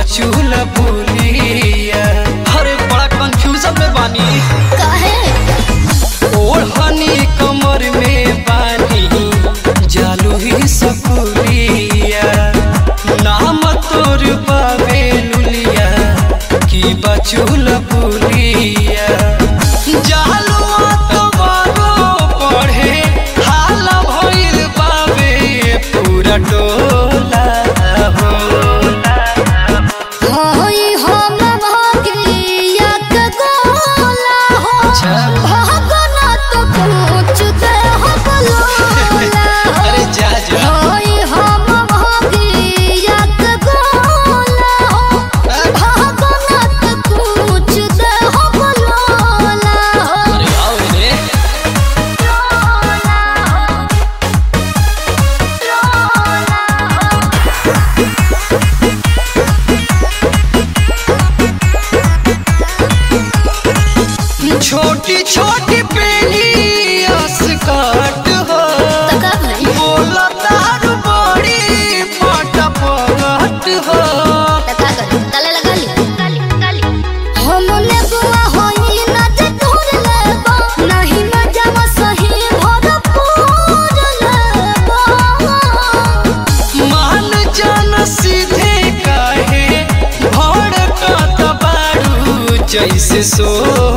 बचूल पुलिया अरे बड़ा कंफ्यूजन में बानी काहे ओढ़नी कमर में बानी जालू ही सकुलिया नाम तोर बाबे लुलिया की बचूल पुलिया जालू तुम्हारो पढ़े हाल भइल बाबे पूरा टोला होला होई हम भागिया के गोला हो अच्छा। भागना तो पूछ दे हो बलोला अरे जा जा होई हम भागिया के गोला हो भागना तो पूछ दे हो बलोला अरे आओ रे छोटी छोटी पेली अस्कट हो तका भाई बोला दारू बड़ी फटफट हो तका कर तले लगा ली हमने बुआ होई ना जे तोर लेबा नहीं मजा सही भरपूर लेबा मान जान सीधे काहे भड़कत बारू जैसे सो